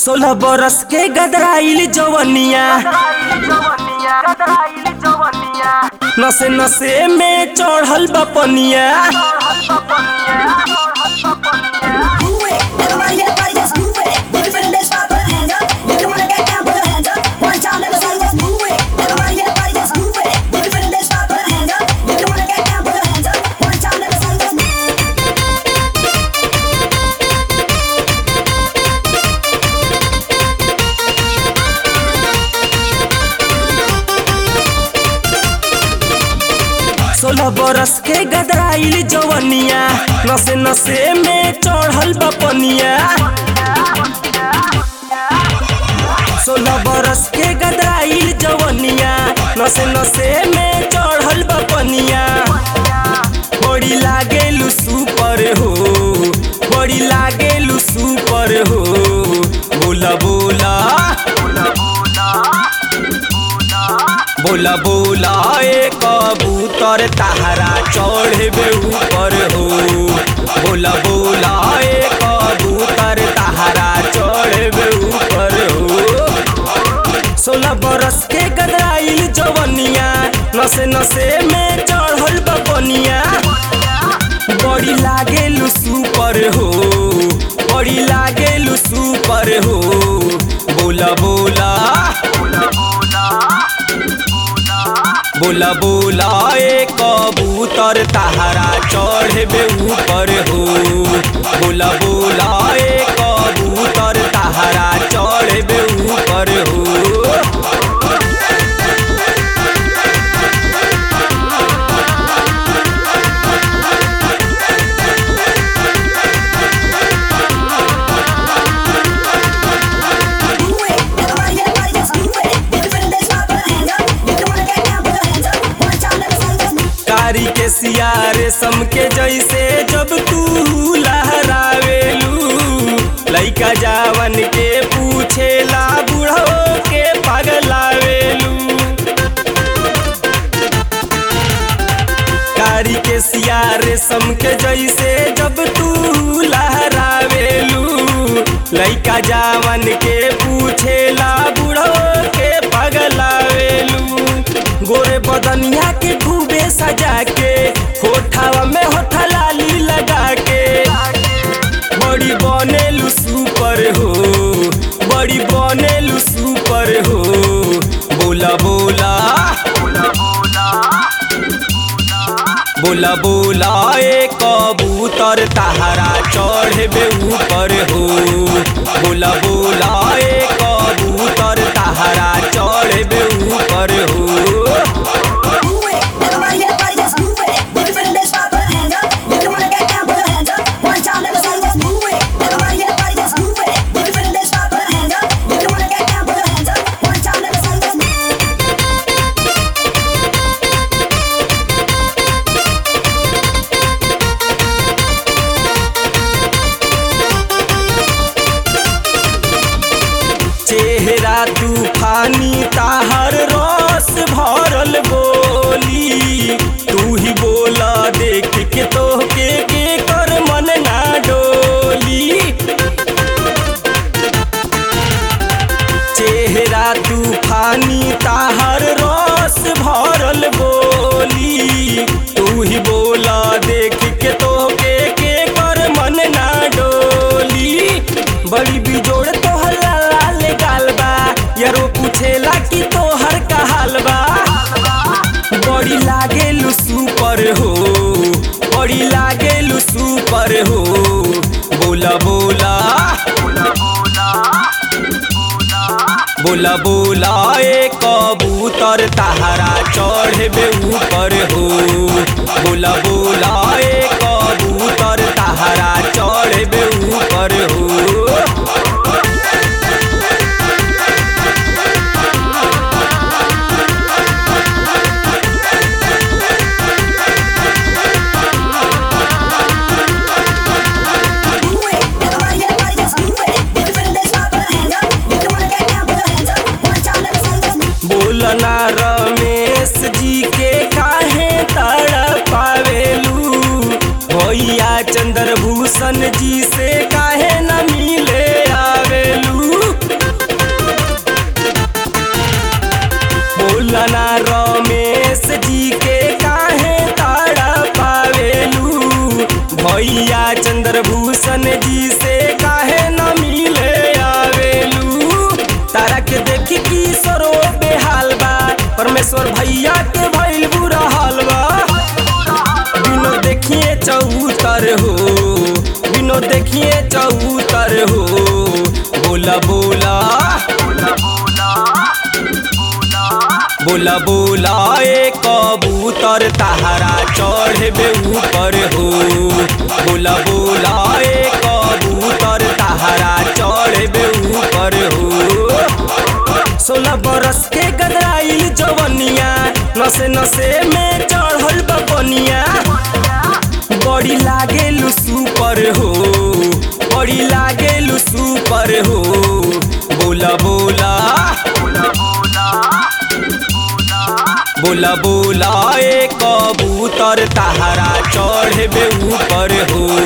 सोलह बरस के गदराइल जवनिया नसे नसे में चढ़ल बपनिया Move it, everybody, everybody, just move it. If you're feeling this, put your hands up. If you wanna get down, put your hands up. One time, let me see you just move it. Everybody, everybody, just move it. If you're feeling this, put your hands up. If you wanna get down, put your hands up. One time, let me see you just move it. सोलह बरस के गदराइल जवनिया नसे नसे में चढ़ल बपनिया सोलह बरस के गदराइल जवनिया नसे नसे में चढ़ल बपनिया बड़ी लागेलू सुपर हो बड़ी लागेलू सुपर हो बोला बोला बोला बोला ए कबूतर तहरा चढ़बे ऊपर हो बोला बोला ए कबूतर तहरा चढ़बे ऊपर हो सोलह बरस के गदराइल जवनिया नसे नसे में चढ़ल बपनिया बड़ी लागेलू सुपर हो बड़ी लागेलू सुपर हो बोला बोला बोला बोला ए कबूतर तहरा चढ़बे ऊपर हो बोला बोला ए कबूतर तहरा चढ़बे ऊपर हो Move it, everybody, everybody, just move it. If you're feeling this, put your hands up. If you wanna get down, put your hands up. One time, let me see you just move it. कारी के सियारे सम के जैसे जब तू लहरावेलू लइका जावन के पूछेला बुढ़ो के पगलावेलू कारी के सियारे सम के जैसे जब तू लहरावेलू लइका जावन के पूछेला बुढ़ो के पगलावेलू गोरे बदनिया के खूबे सजा के होठावा में होठा लाली लगा के बड़ी बनेलू सुपर हो बड़ी बनेलू सुपर हो बोला बोला बोला बोला ए कबूतर तहरा चढ़बे ऊपर हो बोला बोला ए कबूतर तहरा चढ़बे ऊपर हो Move it, everybody, everybody, just move it. If you're feeling this, put your hands up. If you wanna get down, put your hands up. One time, let me see you just move it. Everybody, everybody, just move it. If you're feeling this, put your hands up. If you wanna get down, put your hands up. One time, let me see you just move it. चेहरा तूफानी ताहर रस भरल बोली तू ही बोला देख के तो के के कर मन ना डोली चेहरा तूफानी ताहर रस भरल बोली तू ही बोला देख के तो के के कर मन ना डोली बड़ी बिजोड़ तोहर लाल गाल बा यारो पूछेला कि तोहर का हाल बा बड़ी लागेलू सुपर हो बड़ी लागेलू सुपर हो बोला बोला बोला बोला ए कबूतर तहरा चढ़बे ऊपर हो बोला बोला ए कबूतर तहरा चढ़बे ऊपर हो Move it, everybody, everybody, just move it. If you're feeling this, put your hands up. If you wanna get down, put your hands up. One time, let me see you just move it. बोलना रमेश जी के काहे तड़पावेलू भैया चंद्रभूषण जी से काहे न मिले आवेलू चंद्रभूषण जी से काहे न मिले आवेलू तारा के देखी किशोरो बेहाल बा परमेश्वर भैया के भइल बुरा हाल बा बिनो देखिए चौतर हो बिनो देखिए चौतर हो बोला बोला बोला बोला ए कबूतर तहारा चढ़बे ऊपर हो बोला बोला ए कबूतर तहारा चढ़बे ऊपर हो सोलह बरस के गदराइल जवनिया नसे नसे में चढ़ल बनिया बड़ी लागेलु सुपर हो बड़ी लागेलु सुपर हो बोला बोला बोला बोला ए कबूतर तहारा चढ़बे ऊपर हो